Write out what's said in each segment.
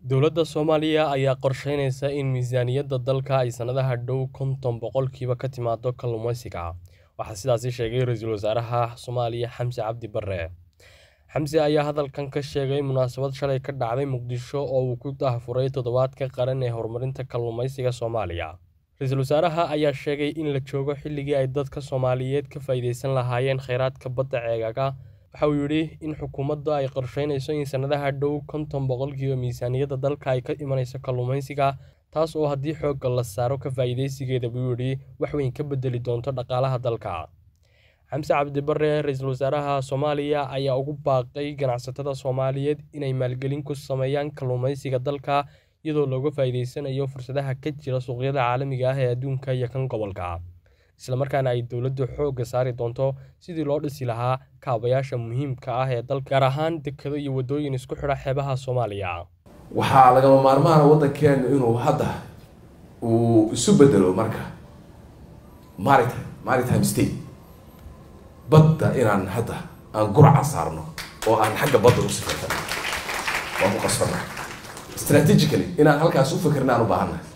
Dowladda Soomaaliya ayaa qorsheynaysa in miisaaniyadda dalka ay sanadaha dhow konton boqolkiiba ka timaado kalluumeysiga. Waxaa sidaas sheegay Ra'iisul Wasaaraha Soomaaliya Xamse Cabdi Barre. Xamse ayaa hadalkan ka sheegay munaasabad shalay ka dhacday Muqdisho oo uu ku daahfuray Toddobaadka Qaran ee Horumarinta Kalluumeysiga Soomaaliya. Ra'iisul Wasaaraha ayaa sheegay in la joogo xilligii ay dadka Soomaaliyeed ka faa'iideysan lahaayeen kheyraadka badda ceegaaga. Waxa uu yidhi in xukuumaddu ay qorsheynayso in sanadaha dhow konton boqolkiiba miisaaniyadda dalka ay ka imanayso kalluumeysiga, taas oo haddii xoogga la saaro ka faa'iideysigeeda buu yidhi wax weyn ka beddeli doonto dhaqaalaha dalka. Xamse Cabdi Barre, Ra'iisul Wasaaraha Soomaaliya ayaa ugu baaqay ganacsatada Soomaaliyeed inay maalgelin ku sameeyaan kalluumeysiga dalka iyadoo looga faa'iideysanayo fursadaha ka jira suuqyada caalamiga ah ee adduunka iyo kan gobolka, isla markaana ay dowladdu xoogga saari doonto sidii loo dhisi lahaa kaabayaasha muhiimka ah ee dalka, gaar ahaan dekedo iyo waddooyin isku xidha xeebaha Soomaaliya. waxaa lagama maarmaana waddankeenu inuu hadda uu isu bedelo marka maritime maritime state badda inaan hadda aan gurca saarno oo aan xagga badda u sifartano waan ku qasbana strategically inaan halkaas u fikirna aan u baahannahay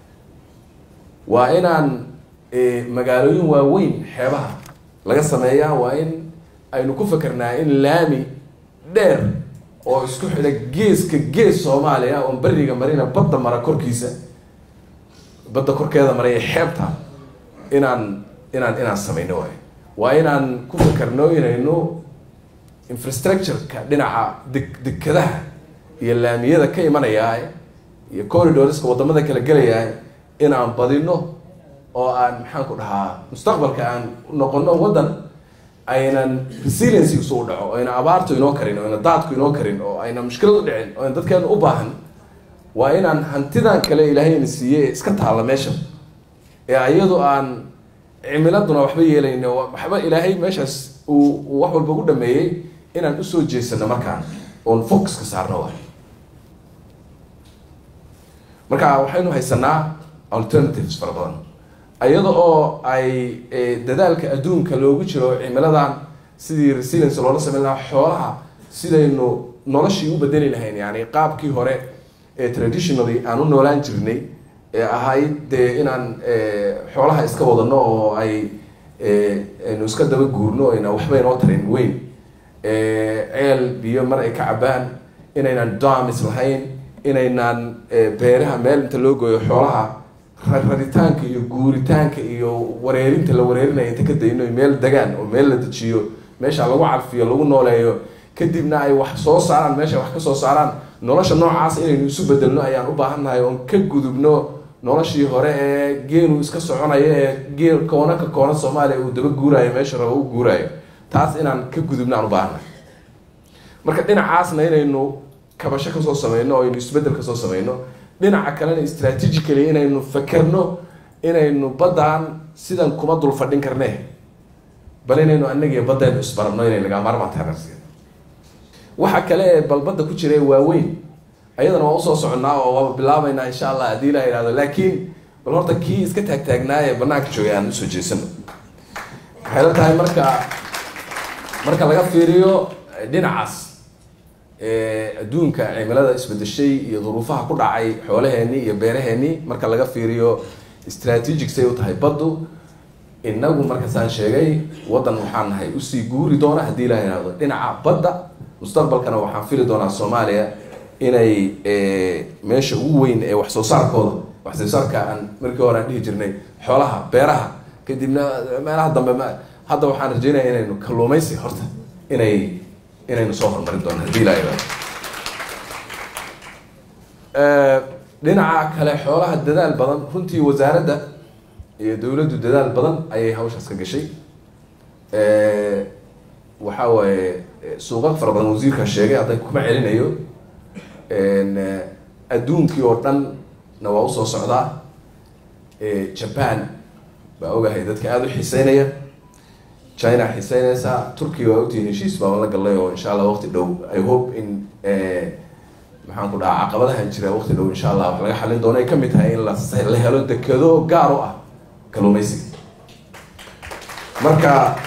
waa inaan magaalooyin waaweyn xeebaha laga sameeyaa waa in aynu ku fikirnaa in laami dheer oo isku xidha geeska gees soomaaliya oon beriga marina badda mara korkiisa badda korkeeda maraya xeebta inaan inaan inaan sameyno waay waa inaan ku fikirno inaynu infrastructure-ka dhinaca deg dekadaha iyo laamiyada ka imanaya iyo corridorska wadamada kala gelaya inaan badino oo aan maxaan ku dhahaa mustaqbalka aan noqono waddan aynan resiliency isu dhaco ayna abaartu inoo karin oo ayna daadku inoo karin oo ayna mushkilad u dhicin oo ayna dadkeenu u baahan waa inaan hantidan kale ilaahayna siiyey ee iska taalla meesha ee iyadu aan cimiladuna waxba yeelayno waxba ilaahay meeshaas uu wax walba ugu dhameeyey inaan usoo jeesano markaan oon focuska saarno waay marka waxaynu haysanaa alternatives fara badan iyada oo ay dadaalka adduunka loogu jiro cimiladan sidii resilience loola sameyn lahaa xoolaha sidaynu noloshii u bedeli lahayn yani qaabkii hore ee traditionally aan u noolaan jirnay ee ahayd dee inaan xoolaha iska wadano oo ay aynu iska daba guurno ayna waxba inoo tarin weyn ceel biyo mar ay ka cabaan inaynan damis lahayn inaynaan beeraha meel inta loo gooyo xoolaha raritaanka iyo guuritaanka iyo wareerinta la wareerinaya inta ka dayno meel degaan oo meel la dejiyo meesha lagu carfiyo lagu nooleeyo kadibna ay wax soo saaraan meesha wax kasoo saaraan nolosha noocaas inaynu isu bedelno ayaan u baahannahay oon ka gudubno noloshii hore ee geenu iska soconayo ee geel koona ka koona soomaaliya uu daba guuraayo meesha raba u guuraayo taas inaan ka gudubno aan u baahannahay marka dhinacaasna inaynu kabasho kasoo sameyno oo aynu isbedel kasoo sameyno dhinaca kalena strategically inaynu fakerno inaynu baddan sidan kuma dul fadhin karne bal inaynu anagiyo baddaynu isbarabno inay lagaa maarmaan tahay waxa kale ee balbadda ku jira ee waaweyn ayadana waa usoo soconnaa oo waaba bilaabeynaa insha allah haddii la ihahdo laakiin bal horta kii iska taagtaagnaa ee banaanka joogay aan usoo jeesano waxay la tahay marka marka laga fiiriyo dhinacaas adduunka cimilada isbedeshay iyo duruufaha ku dhacay xoolaheenii iyo beeraheenii marka laga fiiriyo strategic say u tahay baddu inagu markaasaan sheegay waddan waxaan nahay usii guuri doona haddii la ihahdo dhinaca badda mustaqbalkana waxaan fili doonaa soomaaliya inay meesha ugu weyn ee wax soo saarkooda wax soo saarka aan markii hore aan dhihi jirnay xoolaha beeraha kadibna meelaha dambe hadda waxaan rajeynaya inaynu kalluumeysi horta inay inaynu soo horumarin doono haddii la ihahdo dhinaca kale xoolaha dadaal badan runtii wasaaradda iyo dowladdu dadaal badan ayay hawshaas ka gashay waxa waaye suuqa fara badan wasiirkaa sheegay hadda kuma celinayo adduunkii oo dhanna waa usoo socdaa japan baa ogahay dadka aada u xiiseynaya china xiiseynaysaa turkiya waa ogtihiin heshiis baa la gallay oo insha allah waqti dhow i hope in maxaan ku dhahaa caqabadahan jira waqti dhow insha allah wax laga xalin doono ay kamid tahay in la helo dekado gaar u ah kalluumeysiga marka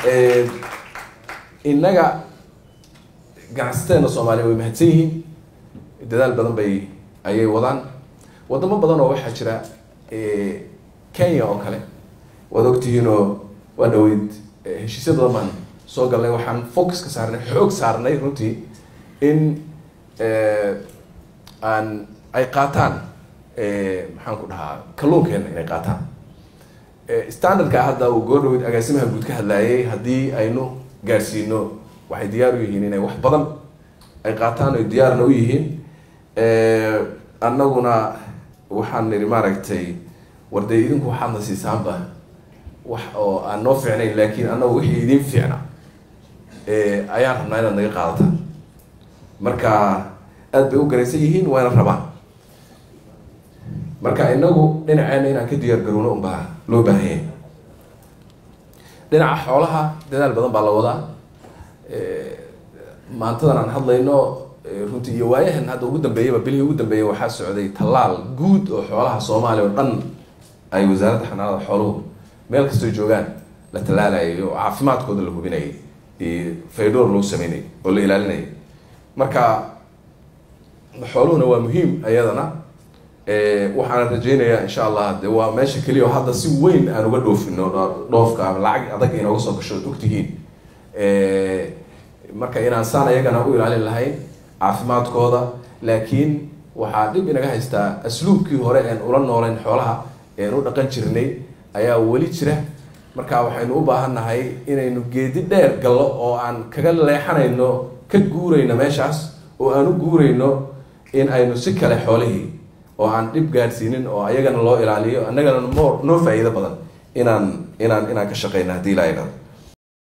innaga ganacsateena soomaaliya way mahadsan yihiin dadaal badan bay ayay wadaan wadamo badan oo waxaa jira kenya oo kale waad ogtihiinoo waa dhaweyd heshiisya badan baan soo galnay waxaan focus ka saarnay xoog saarnay runtii in aan ay qaataan maxaan ku dhahaa kalluunkeena inay qaataan standardka hadda uu goo dhaweyd agaasimaha guud ka hadlaayay haddii aynu gaadhsiino waxay diyaar u yihiin inay wax badan ay qaataan oy diyaarna u yihiin annaguna waxaan nidhi maaragtay war dee idinku waxaadna siisaanba wax oo aan noo fiicnayn laakiin annagu wixii idin fiicna ayaan rabnaa inaad naga qaadataan marka aada bay u garaysan yihiin wayna rabaan marka inagu dhinaceena inaan ka diyaar garowno unbaa loo baahanya dhinaca xoolaha dadaal badan baa la wadaa maantadan aan hadlayno runtii iyo waayahan hadda ugu dambeeyaba bilihii ugu dambeeyay waxaa socday tallaal guud oo xoolaha soomaaliya oo dhan ay wasaaradda xanaanada xooluhu meel kastoo joogaan la tallaalayay oo caafimaadkooda la hubinayay faydhoor lagu sameynayay oo la ilaalinayay marka xooluhuna waa muhiim ayadana waxaana rajeynayaa insha allah de waa meesha keliya oo hadda si weyn aan uga dhoofino dhoofka ama lacag adag inooga soo gasho ad ogtihiin marka inaan saan ayagana u ilaalin lahayn caafimaadkooda laakiin waxaa dhib inaga haystaa asluubkii hore een ula nooleyn xoolaha een u dhaqan jirnay ayaa weli jira marka waxaynu u baahan nahay inaynu geedi dheer gallo oo aan kaga leexanayno ka guurayno meeshaas oo aan u guurayno in aynu si kale xoolihii oo aan dhib gaadhsiinin oo ayagana loo ilaaliyo annagana mo noo faa-iido badan inaan inaan inaan ka shaqeyna hadii ilaa idhado